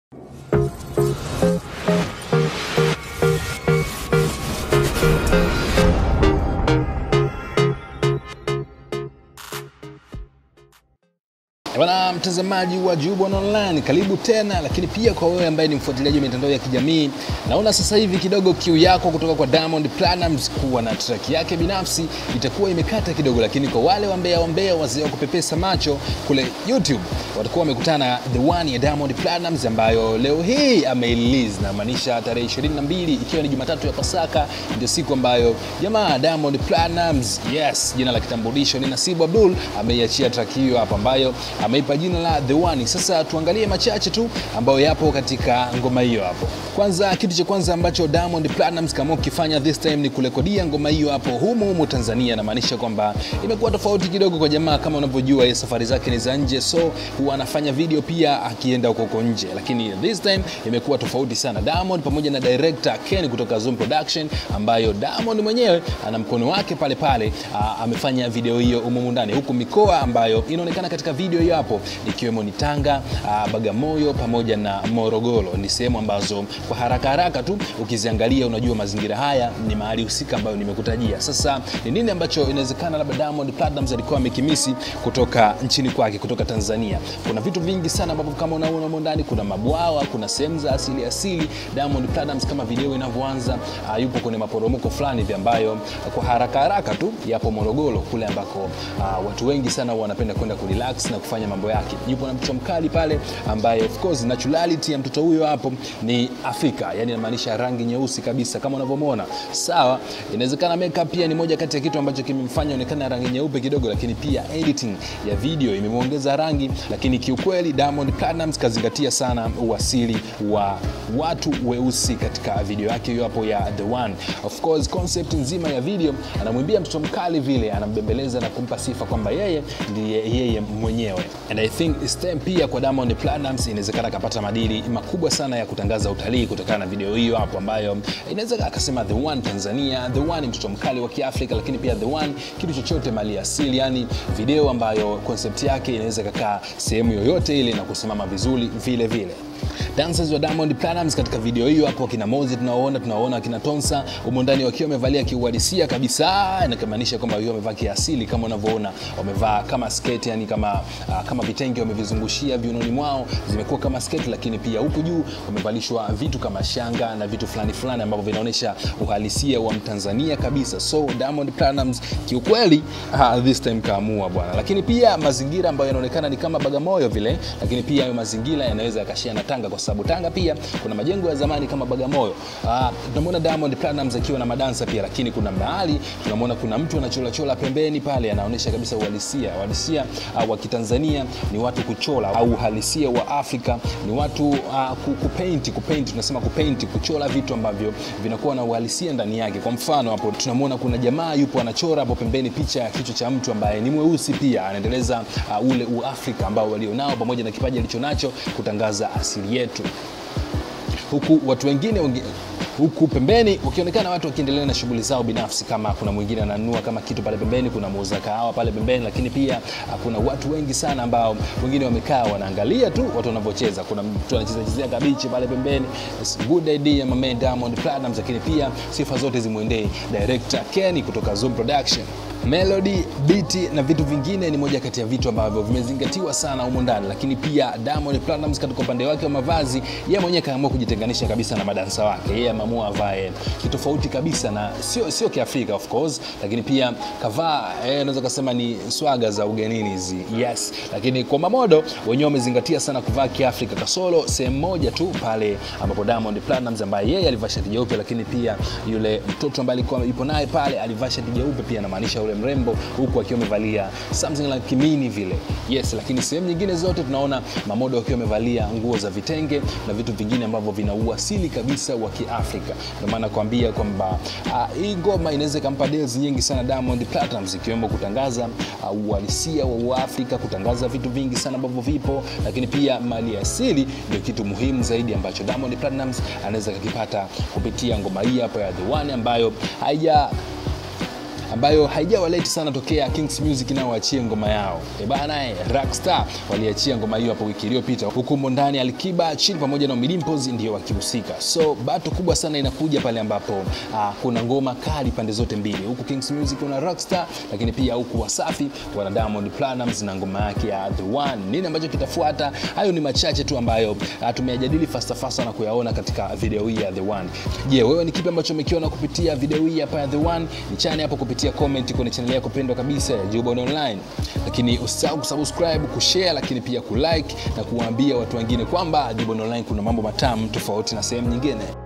Bwana mtazamaji wa Jubon Online, karibu tena. Lakini pia kwa wewe ambaye ni mfuatiliaji wa mitandao ya kijamii, naona sasa hivi kidogo kiu yako kutoka kwa Diamond Platnumz kuwa na track yake binafsi itakuwa imekata kidogo, lakini kwa wale wambea wambea wazee wa kupepesa macho kule YouTube watakuwa wamekutana na the one ya Diamond Platnumz ambayo leo hii ameirelease, na maanisha tarehe 22 ikiwa ni Jumatatu ya Pasaka, ndio siku ambayo jamaa Diamond Platnumz, yes, jina la kitambulisho ni Nasibu Abdul, ameiachia track hiyo hapa ambayo ameipa jina la The One. Sasa tuangalie machache tu ambayo yapo katika ngoma hiyo hapo. Kwanza, kitu cha kwanza ambacho Diamond Platnumz kama ukifanya this time ni kurekodia ngoma hiyo hapo humu humu Tanzania, namaanisha kwamba imekuwa tofauti kidogo kwa jamaa. Kama unavyojua yeye safari zake ni za nje, so huwa anafanya video pia akienda huko huko nje, lakini this time imekuwa tofauti sana. Diamond pamoja na director Ken kutoka Zoom Production, ambayo Diamond mwenyewe ana mkono wake pale pale, aa, amefanya video hiyo humu ndani, huku mikoa ambayo inaonekana katika video hiyo hapo ikiwemo ni Tanga, aa, Bagamoyo pamoja na Morogoro. Ni sehemu ambazo kwa haraka haraka tu ukiziangalia unajua mazingira haya ni mahali husika ambayo nimekutajia. Sasa ni nini ambacho inawezekana labda Diamond Platnumz alikuwa amekimisi kutoka nchini kwake, kutoka Tanzania? Kuna vitu vingi sana ambavyo kama unaona humo ndani, kuna mabwawa, kuna sehemu za asili asili. Diamond Platnumz kama video inavyoanza, uh, yupo kwenye maporomoko fulani hivi ambayo kwa haraka haraka tu yapo Morogoro kule ambako uh, watu wengi sana wanapenda kwenda kurelax na kufanya mambo yake. Yupo na mtoto mkali pale ambaye of course naturality ya mtoto huyo hapo ni Afrika, yani inamaanisha rangi nyeusi kabisa kama unavyomwona. Sawa, inawezekana makeup pia ni moja kati ya kitu ambacho kimemfanya onekana rangi nyeupe kidogo, lakini pia editing ya video imemwongeza rangi, lakini kiukweli Diamond Platnumz kazingatia sana uasili wa watu weusi katika video yake hiyo hapo ya The One. Of course concept nzima ya video anamwimbia mtoto mkali vile, anambembeleza na kumpa sifa kwamba yeye ndiye yeye mwenyewe. And I think it's time pia kwa Diamond Platnumz inawezekana akapata madili makubwa sana ya kutangaza utalii kutokana na video hiyo hapo, ambayo inaweza akasema The One Tanzania, The One mtoto mkali wa Kiafrika, lakini pia The One kitu chochote mali asili, yani video ambayo concept yake inaweza kakaa sehemu yoyote ile na kusimama vizuri vile vile. Dancers wa Diamond Platnumz katika video hiyo hapo, kina Mozi tunaoona tunaoona kina Tonsa humo ndani wakiwa wamevalia kiuhalisia kabisa, inamaanisha kwamba wao wamevaa kiasili kama unavyoona, wamevaa kama sketi, yani kama uh, kama vitenge wamevizungushia viunoni mwao, zimekuwa kama sketi, lakini pia huku juu wamevalishwa vitu kama shanga na vitu fulani fulani ambavyo vinaonyesha uhalisia wa Mtanzania kabisa. So Diamond Platnumz kiukweli, uh, this time kaamua bwana, lakini pia mazingira ambayo yanaonekana ni kama Bagamoyo vile, lakini pia hayo mazingira yanaweza yakashia na Tanga kwa sababu Tanga pia kuna majengo ya zamani kama Bagamoyo. Uh, tunamwona Diamond Platnumz akiwa na madansa pia, lakini kuna mahali tunamwona kuna mtu anachola chola pembeni pale, anaonyesha kabisa uhalisia. Uhalisia uh, wa Kitanzania ni watu kuchola, au uhalisia wa Afrika ni watu uh, kupaint, kupaint, tunasema kupaint, kuchola vitu ambavyo vinakuwa na uhalisia ndani yake. Kwa mfano hapo tunamwona kuna jamaa yupo anachora hapo pembeni picha ya kichwa cha mtu ambaye ni mweusi pia, anaendeleza uh, ule uafrika ambao walionao pamoja na kipaji alichonacho kutangaza asili yetu, huku watu wengine wengi, huku pembeni wakionekana watu wakiendelea na shughuli zao binafsi, kama kuna mwingine ananunua kama kitu pale pembeni, kuna muuza kahawa pale pembeni, lakini pia kuna watu wengi sana ambao wengine wamekaa wanaangalia tu watu wanavyocheza. Kuna mtu anacheza chezea kabichi pale pembeni. It's good idea my man Diamond Platnumz, lakini pia sifa zote zimwendee director Kenny kutoka Zoom Production. Melody, beat na vitu vingine ni moja kati ya vitu ambavyo vimezingatiwa sana humo ndani, lakini pia Diamond Platnumz katika upande wake wa mavazi, yeye mwenyewe kaamua kujitenganisha kabisa na madansa wake. Yeye ameamua avae kitofauti kabisa na sio sio Kiafrika of course, lakini pia kavaa eh, naweza kusema ni swaga za ugenini hizi. Yes, lakini kwa mamodo wenyewe wamezingatia sana kuvaa Kiafrika kasoro sehemu moja tu pale ambapo Diamond Platnumz ambaye yeye alivaa shati jeupe, lakini pia yule mtoto ambaye alikuwa yupo naye pale alivaa shati jeupe pia, namaanisha yule mrembo huku akiwa amevalia something like kimini vile. Yes, lakini sehemu nyingine zote tunaona mamodo wakiwa wamevalia nguo za vitenge na vitu vingine ambavyo vina uasili kabisa wa Kiafrika. Ndio maana kuambia kwamba uh, hii ngoma inaweza ikampa deals nyingi sana Diamond Platnumz, ikiwemo kutangaza uh, uhalisia wa Uafrika, kutangaza vitu vingi sana ambavyo vipo, lakini pia mali asili ndio kitu muhimu zaidi ambacho Diamond Platnumz anaweza kukipata kupitia ngoma hii hapa ya The One ambayo haija ambayo haijawa late sana tokea Kings Music nao waachie ngoma yao. E bana, eh, Rockstar waliachia ngoma hiyo hapo wiki iliyopita, huku ndani Alikiba chini pamoja na Ommy Dimpoz ndio wakihusika. So bato kubwa sana inakuja pale ambapo uh, kuna ngoma kali pande zote mbili, huku Kings Music kuna Rockstar, lakini pia huku Wasafi wana Diamond Platnumz na ngoma yake ya The One. Nini ambacho kitafuata? Hayo ni machache tu ambayo uh, tumeyajadili fasta fasta na kuyaona katika video hii ya The One. Je, wewe ni kipi ambacho umekiona kupitia video hii hapa ya The One? Nichane hapo kupitia comment kwenye channel yako pendwa kabisa ya Jubon Online, lakini usisahau kusubscribe, kushare, lakini pia kulike na kuwaambia watu wengine kwamba Jubon Online kuna mambo matamu tofauti na sehemu nyingine.